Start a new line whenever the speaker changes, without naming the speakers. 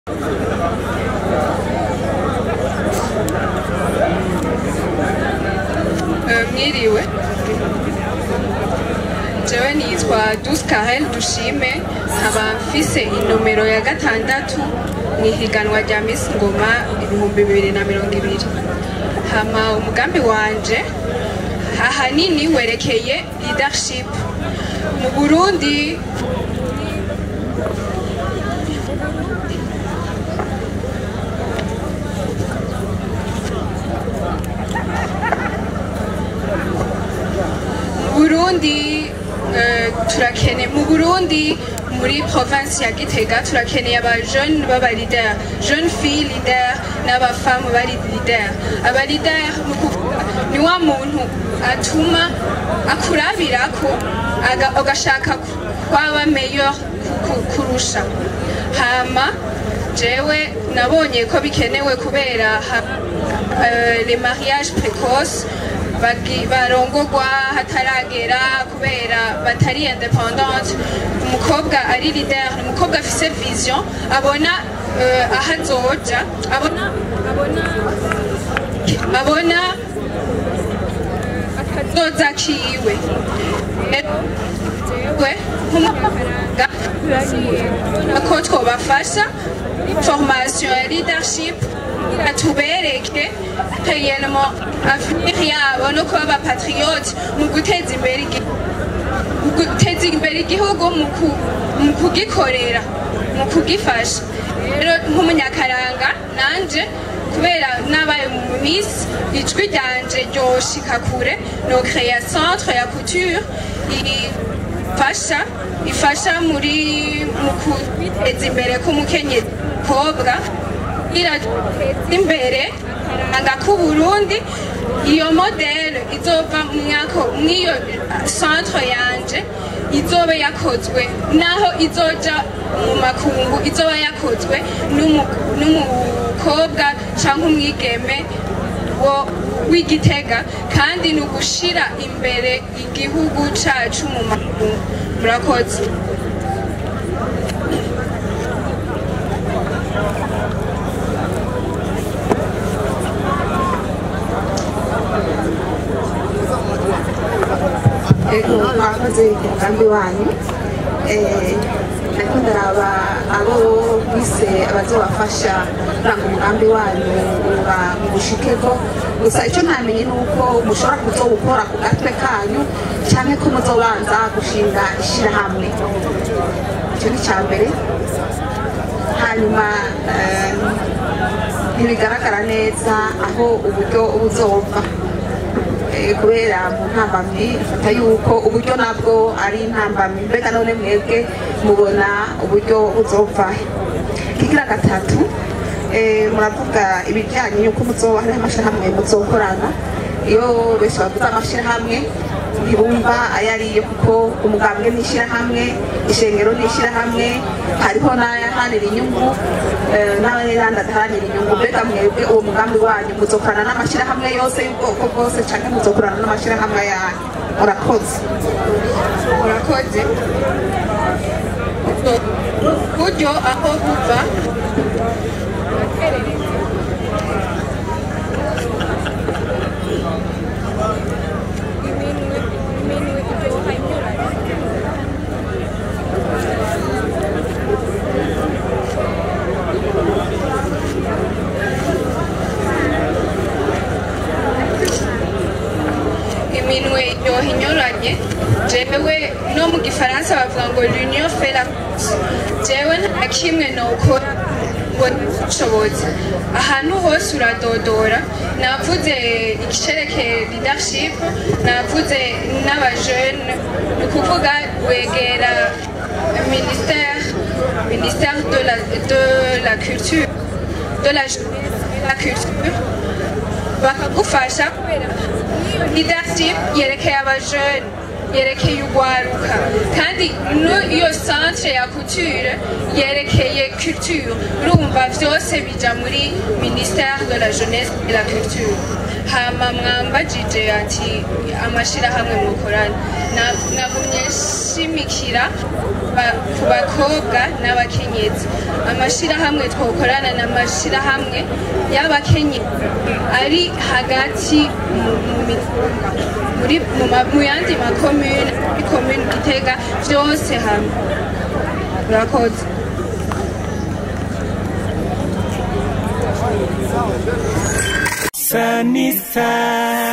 mwiriwe jewe nitwa Duce Karel Dushime nkaba mfise inomero ya gatandatu mu ihiganwa rya Miss Ngoma ibihumbi bibiri na mirongo ibiri hama umugambi wanje ahanini werekeye leadership mu Burundi Burundi eh, turakene mu Burundi muri province ya Gitega turakeneye aba jeune baba leader jeune fille leader n'aba femme bari leader aba leader mu kuvuga ni wa muntu atuma akurabirako aga- agashaka kwaba meilleur ku- kurusha hama jewe nabonye ko bikenewe kubera ha- eh, les mariages précoces bagi- barongogwa hataragera kubera batari independante umukobwa ari leader ni umukobwa afise vision abona eh, aho azoja abona abona abona akazoza kiwe Rero, jewe nk'umunyamabanga ko twobafasha formation ya leadership kugira tubereke réellement avenir yabo no kuba abapatriote mu guteza imbere igihugu mu guteza imbere igihugu mu ku- mu kugikorera mu kugifasha rero nk'umunyakaranga nanje kubera nabaye mu miss ijwi ryanje ryoshika kure no créer centre ya couture ifasha ifasha muri mu kwiteza imbere k'umukenyezi kobwa irateza imbere akaranga k'uburundi iyo modele izova mu myaka mw'iyo centre yanje izoba yakozwe naho izoja mu makungu izoba yakozwe n'umu- n'umukobwa canke umwigeme wo w'igitega kandi ni ugushira imbere igihugu cacu mu makungu murakoze
ego mwakoze umugambi wanyu Eh, ariko ndaraba abo bise abazobafasha kuranga umugambi wanyu uba mubushikeko gusa icyo ntamenye ni uko mushobora kuzowukora ku gatwe kanyu cyangwa ko muzobanza gushinga ishyirahamwe icyo ni icya mbere hanyuma eh, ntibigaragara neza aho uburyo buzova Eh, kubera mu ntambamyi ifata yuko uburyo nabwo ari intambamyi mbega none mwebwe mubona uburyo buzova kigira gatatu eh, muravuga ibijyanye yuko muzoba hariho amashyirahamwe muzokorana iyo benshi bavuze amashyirahamwe ntibumva ayo ariyo kuko umugambwe ni ishyirahamwe ishengero ni ishyirahamwe hariho n'ayahanira inyungu eh, n'ayandi adaharanira inyungu mbega mwebwe uwo mugambi wanyu muzokorana n'amashyirahamwe yose y'ubwoko bwose cyangwa muzokorana n'amashyirahamwe yanyu murakoze
murakoze buryo aho buva iminwe yoha inyuranye jewe no mu gifaransa bavuga ngo l'union fait la force jewe nta kimwe nokora ngo nshoboze ahantu hose uradodora navuze icerekeye leadership navuze n'abajene ni ukuvuga wegera ministère ministère de la, de la culture de la jeunesse et la culture bakagufasha kubera leadership yerekeye abajene yerekeye urwaruka kandi no- iyo centre ya couture yerekeye culture urumva vyose bija muri ministère de la jeunesse et la culture hama mwambajije ati amashirahamwe mukorana Na- nagumye nshimikira ba- ku bakobwa n'abakenyezi amashirahamwe twokorana n'amashirahamwe y'abakenyezi ari hagati mu mu mitumba muri mu ma- mu yandi makomune muri komune gitega byose hamwe murakoze
Sunny side.